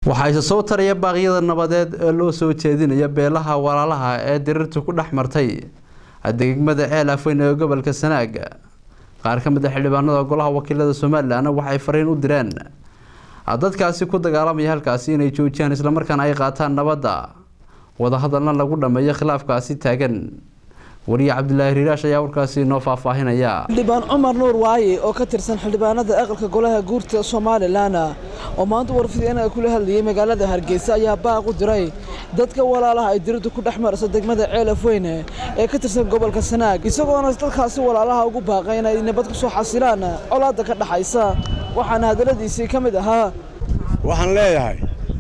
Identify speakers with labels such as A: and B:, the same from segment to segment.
A: waxaa isa soo taraya baaqyada nabadeed ee loo soo jeedinaya beelaha walaalaha ee dirirtu ku dhex martay degmada ceel afweyn ee gobolka sanaag qaar ka mid a xildhibaanada golaha wakiilada somalilan waxay fariin u direen dadkaasi ku dagaalamaya halkaasi inay joojiyaan islamarkaana ay qaataan nabadda wadahadalna lagu dhameeyo khilaafkaasi taagan wariye cabdilaahi riiraash ayaa warkaasi noo faahfaahinaya
B: xildhibaan cumar nuur waaye oo ka tirsan xildhibaanada aqalka golaha guurta somalilan oo maanta warfideen kula hadlayay magaalada hargeysa ayaa baaq u diray dadka walaalaha ay dirirdu ku dhex marayso degmada ceel afweyne ee ka tirsan gobolka sanaag isagoona dadkaasi walaalaha ugu baaqay inay nabad ku soo xasilaan colaadda ka dhaxaysa waxaana hadalladiisii ka mid ahaa
C: waxaan leeyahay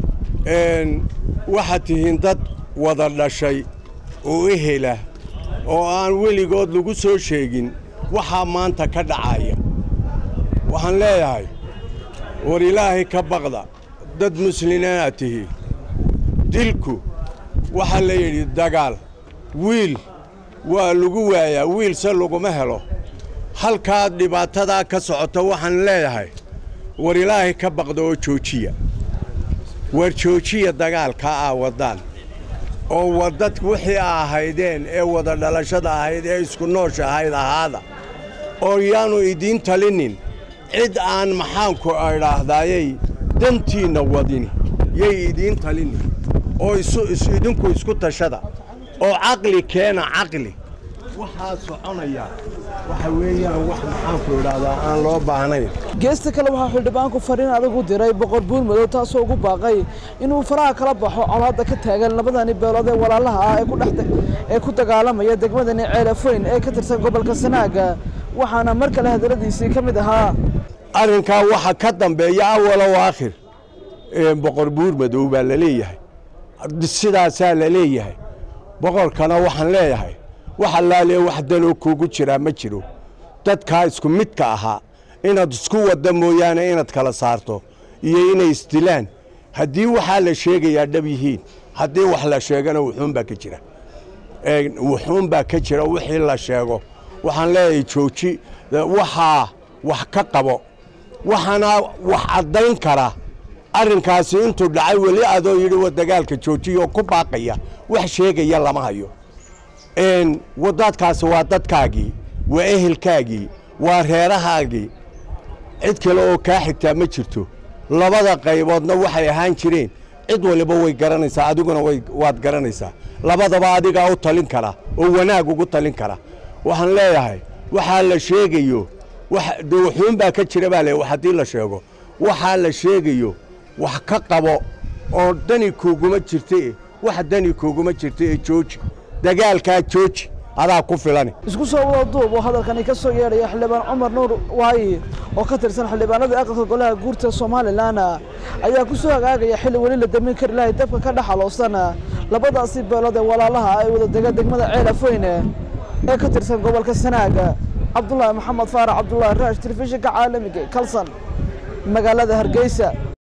C: waxaad tihiin dad wada dhashay oo ehela oo aan weligood lagu soo sheegin waxaa maanta ka dhacaya waxaan leeyahay war ilaahay ka baqda dad muslimiinaad tihiin dilku waxaa la yidhi dagaal wiil waa lagu waayaa wiilse laguma helo halkaad dhibaatadaa ka socota waxaan leeyahay war ilaahay ka baqda oo joojiya war joojiya dagaalkaa aa waddaan oo wadad wixii a ahaydeen ee wada dhalashada ahayd ee isku noosha ahayd ahaada oo yaanu idiin talinin cid aan maxaanku idhaahdayay dantiinna wadin yay idiin talinin oo idinku isku tashada oo caqli keena caqli waxaa soconaya waxa weeyaan wax maxaanku idhaahdaa aan loo baahnayn
B: geesta kale waxaa xildhibaanku fariin adag u diray boqor buurmadow taasoo ugu baaqay inuu faraha kala baxo colaadda ka taagan labadani beelood ee walaalaha ah ee ku dagaalamaya degmadani ceel afweyn ee ka tirsan gobolka sanaaga waxaana mar kale hadalladiisii ka mid ahaa
C: arrinkaa waxa ka dambeeya awalow aakhir boqor buurmadow baa la leeyahay sidaasaa la leeyahay boqorkana waxaan leeyahay wax allaale wax danoo kuugu jiraa ma jiro dadkaa isku midka ahaa inaad isku wadda mooyaane inaad kala saarto iyo inay isdilaan haddii waxaa la sheegayaa dhab yihiin haddii wax la sheegana wuxuunbaa ka jira wuxuunbaa ka jira wixii la sheego waxaan leeyahay jooji waxaa wax ka qabo waxaana wax caddayn kara arrinkaasi intuu dhacay weli adoo yidhi wa dagaalka joojiya oo ku baaqaya wax sheegaya lama hayo wadadkaasi waa dadkaagii waa ehelkaagii waa reerahaagii cid kale oo kaa xigtaa ma jirto labada qayboodna waxay ahaan jireen cid waliba way garanaysaa adiguna waad garanaysaa labadaba adigaa u talin kara oo wanaag ugu talin kara waxaan leeyahay waxaa la sheegayo de wuxuunbaa ka jira baa le haddii la sheego waxaa la sheegayo wax ka qabo oo dani kuuguma jirta wax dani kuuguma jirta ee jooji dagaalkaa jooji adaa ku filan
B: isku soo wada duub oo hadalkani ka soo yeedhaya xildhibaan cumar nuur waayi oo ka tirsan xildhibaanada aqalka golaha guurta somalilan ayaa ku soo hagaagaya xilli weli la damin kari lahay dabka ka dhexaloosan labadaasi beelood ee walaalaha ay wada dega degmada ceel afweyne ee ka tirsan gobolka sanaaga cabdulaahi maxamed faarax cabdulaahi raash telefishinka caalamiga kalsan magaalada hargeysa